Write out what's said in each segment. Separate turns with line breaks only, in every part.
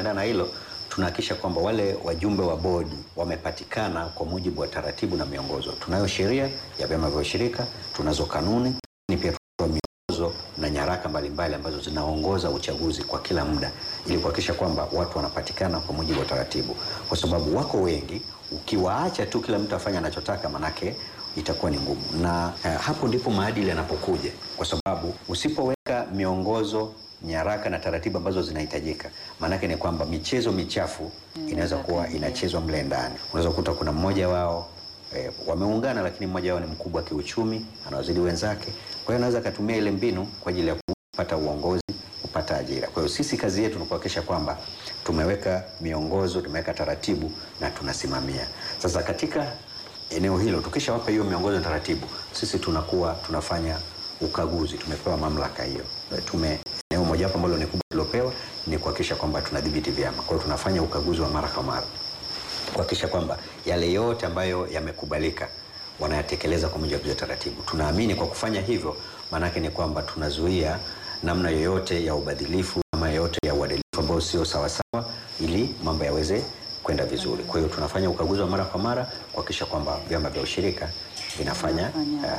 tukienda na hilo tunahakikisha kwamba wale wajumbe wa bodi wamepatikana kwa mujibu wa taratibu na miongozo. Tunayo sheria ya vyama vya ushirika, tunazo kanuni, ni pia tunazo miongozo na nyaraka mbalimbali ambazo zinaongoza uchaguzi kwa kila muda, ili kuhakikisha kwamba watu wanapatikana kwa mujibu wa taratibu, kwa sababu wako wengi. Ukiwaacha tu kila mtu afanye anachotaka, manake itakuwa ni ngumu, na eh, hapo ndipo maadili yanapokuja, kwa sababu usipoweka miongozo nyaraka na taratibu ambazo zinahitajika, maanake ni kwamba michezo michafu inaweza kuwa inachezwa mle ndani. Unaweza kukuta kuna mmoja wao e, wameungana, lakini mmoja wao ni mkubwa kiuchumi, anawazidi wenzake. Kwa hiyo anaweza akatumia ile mbinu kwa ajili ya kupata uongozi, kupata ajira. Kwa hiyo sisi kazi yetu ni kuhakikisha kwamba tumeweka miongozo, tumeweka taratibu na tunasimamia. Sasa katika eneo hilo tukishawapa hiyo miongozo na taratibu, sisi tunakuwa tunafanya ukaguzi. Tumepewa mamlaka hiyo, tume eneo mojawapo ambalo ni kubwa tulopewa ni kuhakikisha kwamba tunadhibiti vyama. Kwa hiyo tunafanya ukaguzi wa mara kwa mara kuhakikisha kwamba yale yote ambayo yamekubalika wanayatekeleza kwa mujibu wa taratibu. Tunaamini kwa kufanya hivyo, maanake ni kwamba tunazuia namna yoyote ya ubadhilifu ama yoyote ya uadilifu ambao sio sawasawa, ili mambo yaweze kwenda vizuri. Kwa hiyo tunafanya ukaguzi wa mara kwa mara kuhakikisha kwamba vyama vya ushirika vinafanya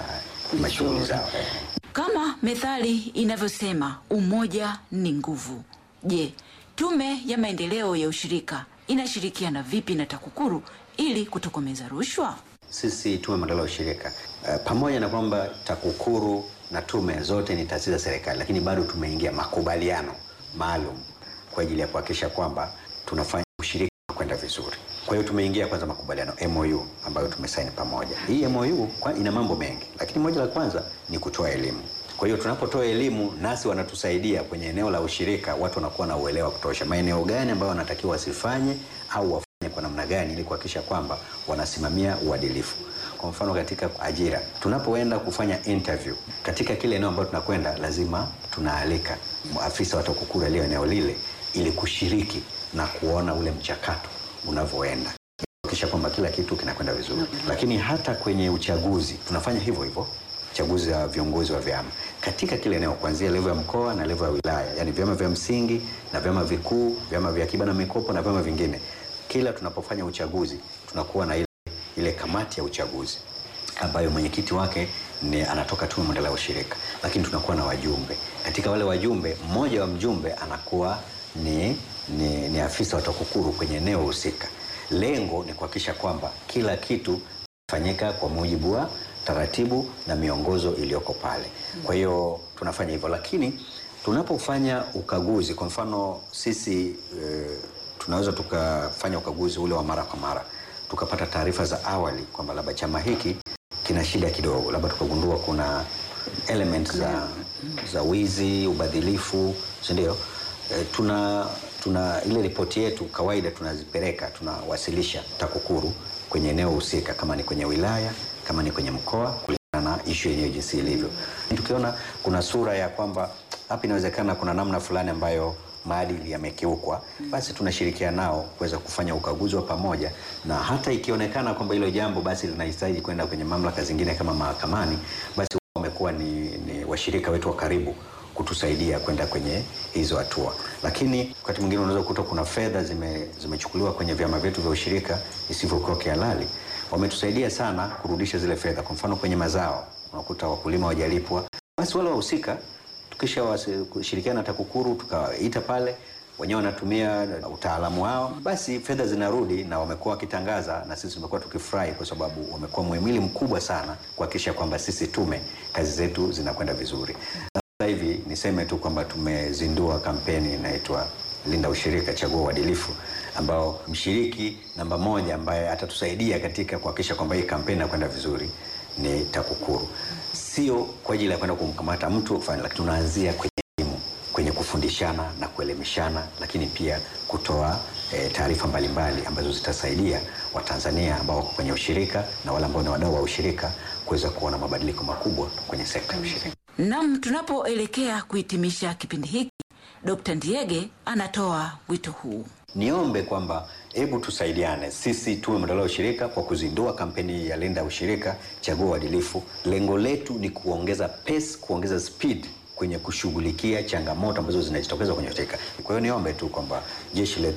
uh, mashughuli zao.
Kama methali inavyosema umoja ni nguvu. Je, Tume ya Maendeleo ya Ushirika inashirikiana vipi na TAKUKURU ili kutokomeza rushwa?
Sisi Tume ya Maendeleo ya Ushirika uh, pamoja na kwamba TAKUKURU na tume zote ni taasisi za serikali, lakini bado tumeingia makubaliano maalum kwa ajili ya kuhakikisha kwamba tunafanya ushirika kwenda vizuri. Kwa hiyo tumeingia kwanza makubaliano MOU ambayo tumesaini pamoja. Hii MOU kwa ina mambo mengi, lakini moja la kwanza ni kutoa elimu. Kwa hiyo tunapotoa elimu, nasi wanatusaidia kwenye eneo la ushirika, watu wanakuwa na uelewa kutosha, maeneo gani ambayo wanatakiwa wasifanye au wafanye kwa namna gani, ili kuhakikisha kwamba wanasimamia uadilifu. Kwa mfano katika ajira, tunapoenda kufanya interview katika kile eneo ambalo tunakwenda, lazima tunaalika afisa wa TAKUKURU aliyo eneo lile ili kushiriki na kuona ule mchakato unavyoenda kuhakikisha kwamba kila kitu kinakwenda vizuri. Lakini hata kwenye uchaguzi tunafanya hivyo hivyo, uchaguzi wa viongozi wa vyama katika kile eneo, kuanzia levo ya mkoa na levo ya wilaya, yani vyama vya msingi na vyama vikuu, vyama vya akiba na mikopo na vyama vingine. Kila tunapofanya uchaguzi tunakuwa na ile, ile kamati ya uchaguzi ambayo mwenyekiti wake ni anatoka Tume ya Maendeleo ya Ushirika, lakini tunakuwa na wajumbe. Katika wale wajumbe, mmoja wa mjumbe anakuwa ni, ni, ni afisa wa TAKUKURU kwenye eneo husika. Lengo ni kuhakikisha kwamba kila kitu fanyika kwa mujibu wa taratibu na miongozo iliyoko pale. Kwa hiyo tunafanya hivyo, lakini tunapofanya ukaguzi, kwa mfano sisi e, tunaweza tukafanya ukaguzi ule wa mara kwa mara, tukapata taarifa za awali kwamba labda chama hiki kina shida kidogo, labda tukagundua kuna element za, za wizi, ubadhilifu, si ndio? E, tuna tuna ile ripoti yetu kawaida tunazipeleka tunawasilisha TAKUKURU kwenye eneo husika, kama ni kwenye wilaya, kama ni kwenye mkoa, kulingana na issue yenyewe jinsi ilivyo. Tukiona kuna sura ya kwamba hapa inawezekana kuna namna fulani ambayo maadili yamekiukwa, basi tunashirikiana nao kuweza kufanya ukaguzi wa pamoja, na hata ikionekana kwamba hilo jambo basi linahitaji kwenda kwenye mamlaka zingine kama mahakamani, basi wamekuwa ni, ni washirika wetu wa karibu kutusaidia kwenda kwenye hizo hatua. Lakini wakati mwingine unaweza kukuta kuna fedha zime, zimechukuliwa kwenye vyama vyetu vya ushirika isivyokuwa kihalali. Wametusaidia sana kurudisha zile fedha. Kwa mfano kwenye mazao unakuta wakulima wajalipwa, basi wale wahusika tukisha kushirikiana na TAKUKURU tukaita pale, wenyewe wanatumia utaalamu wao, basi fedha zinarudi na wamekuwa wakitangaza, na sisi tumekuwa tukifurahi kwa sababu wamekuwa muhimili mkubwa sana kuhakikisha kwamba sisi tume kazi zetu zinakwenda vizuri. Sasa hivi niseme tu kwamba tumezindua kampeni inaitwa Linda Ushirika, Chagua Uadilifu, ambao mshiriki namba moja ambaye atatusaidia katika kuhakikisha kwamba hii kampeni inakwenda vizuri ni TAKUKURU. Sio kwa ajili ya kwenda kumkamata mtu kufanya, lakini tunaanzia kwenye elimu, kwenye kufundishana na kuelimishana, lakini pia kutoa e, taarifa mbalimbali ambazo zitasaidia Watanzania ambao wako kwenye ushirika na wale ambao ni wadau wa ushirika kuweza kuona mabadiliko makubwa kwenye sekta ya ushirika.
Nam, tunapoelekea kuhitimisha kipindi hiki, Dkt. Ndiege anatoa wito huu.
Niombe kwamba hebu tusaidiane sisi Tume ya Maendeleo ya Ushirika kwa kuzindua kampeni ya Linda Ushirika, Chagua Uadilifu. Lengo letu ni kuongeza pace, kuongeza speed kwenye kushughulikia changamoto ambazo zinajitokeza kwenye ushirika. Kwa hiyo niombe tu kwamba jeshi letu